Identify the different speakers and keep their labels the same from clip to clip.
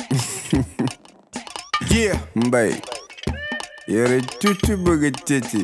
Speaker 1: yeah
Speaker 2: mbay yore tuuti bëgg tëti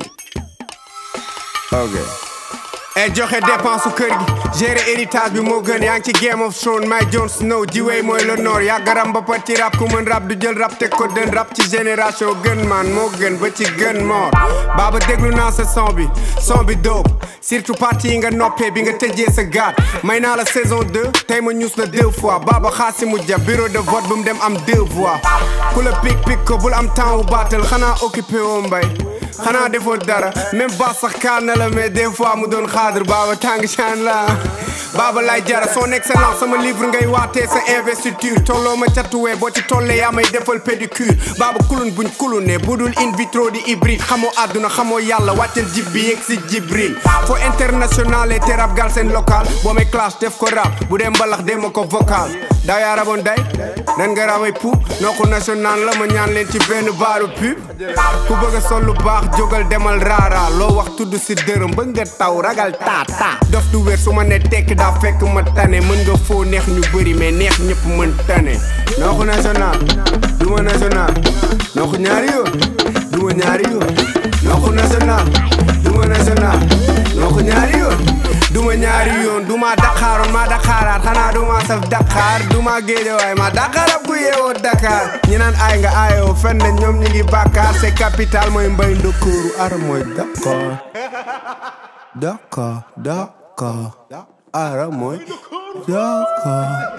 Speaker 2: ok
Speaker 1: et joxe dépense su kër gi gérer héritage bi moo gën yaa ngi ci Game of Thrones may Jon Snow jiwee mooy le nord yàggaram ba pat ci rap ku mën rap du jël rap teg ko dën rap ci génération gën man moo gën ba ci gën moor baaba déglu naa sa son bi son bi dóob surtout partie yi nga noppee bi nga tëjee sa gaat may naa la saison 2 tey ma ñuus la deux fois baaba xaasi mu ja bureau de vote bu mu dem am deux voix ku la pik pik ko bul am temps wu baatal xanaa occupé woo mbay xanaa defoo dara même ba sax kaar na la mais des fois mu doon xaadar baaba tàng chan la baaba lay jara son excellence sama livre ngay waatee sa investiture tolloo ma catuwee boo ci tollee yaa may defal pédicure baaba kulun buñ kulune budul in vitro di hybride xamoo àdduna xamoo yàlla wàccal jib bi yegg si jibril foo international et terab gal seen local boo may clash def ko rap bu dee mbalax dee ma ko vocal daa yaa raboon day dan nga rabay pou noo ko national la ma ñaan leen ci benn baaru pub ku bëgg a sol lu baax jógal demal raara loo wax tudd si dërëm bëgg nga taw ragal taa taa dof du wér su ma ne tekk daa fekk ma tane mën nga foo neex ñu bëri mais neex ñëpp mën tane noo ko national du ma national noo ko ñaari yoon du ma ñaari yoon noo ko national du ma national noo ko ñaari yoon duma ñaari yoon duma Dakaroon ma Dakaraat xanaa duma saf Dakar duma Géejawaay ma Dakarab ku yeewoo Dakar ñi naan ay nga ayoo fenn ñoom ñi ngi Bakar c'est capital mooy mbay ndokooru ara mooy Dakar Dakar Dakar ara mooy Dakar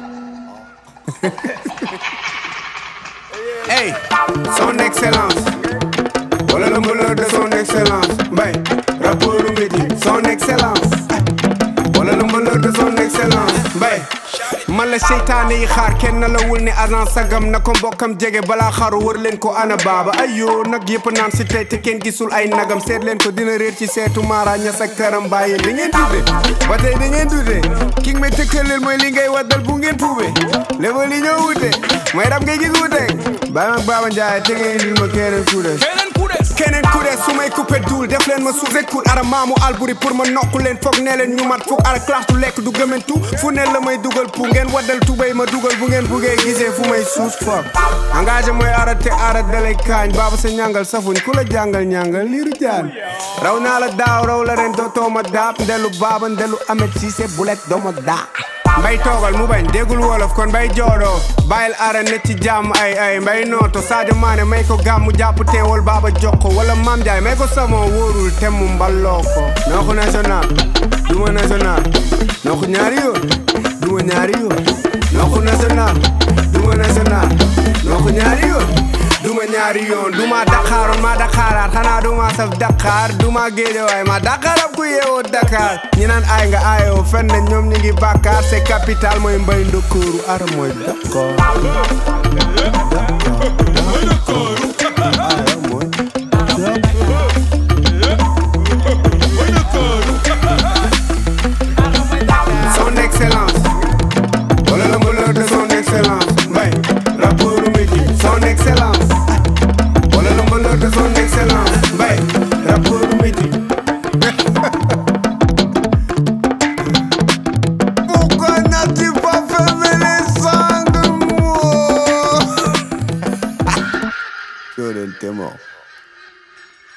Speaker 1: hey son excellence wala le malheur de son excellence mbay rapport mbiti son excellence wala le malheur de son excellence mbay man la seytaane yi xaar kenn la wul ne agent sagam na ko mbokkam jege balaa xaru wër leen ko ana baaba ayoo nag yëpp naan si tey te kenn gisul ay nagam seet leen ko dina réer ci seetu maara ñas ak karam bàyyi da ngeen dute ba tey da ngeen dute ki nga may tëkkaleel mooy li ngay waddal bu ngeen puube léba li ñoo wute mooy rab ngay gis wute bàyyi mag baaba njaay te ngeen indil ma keneen ku des
Speaker 3: keneen ku des
Speaker 1: keneen ku des su may coupé duul def leen ma suuf écoute ara maamu alburi pour ma nokku leen foog ne leen ñu mat foog ara classe du lekk du gëmantu fu ne la may dugal pour ngeen waddal tubéy ma dugal bu ngeen buggee gisee fu may suus foog engagé mooy ara te ara dalay kaañ baaba sa ñàngal safuñ ku la jàngal ñàngal liiru jaan raw naa la daaw raw la ren dootoo ma daab ndelu baaba ndelu amet siise bulet dooma daa mbay toogal mu bañ déggul wolof kon mbay joodoo bàyyil ara ne ci jàmm ay ay mbay nooto Sadio Mané may ko gàmmu jàpp teewal baaba jokko wala Mam Ndiaye may ko samo wóorul te mu mballoo ko noo ko national duma national noo ko ñaari yoon duma ñaari yoon noo ko national duma national noo ko ñaari yoon duma ñaari yoon duma Dakaroon ma Dakaraat xanaa duma saf Dakar duma Géejawaay ma Dakarab ku yeewoo Dakar ñi naan ay nga ayoo fenn ñoom ñi ngi Bakar c'est capital mooy mbay ndokooru ara mooy Dakar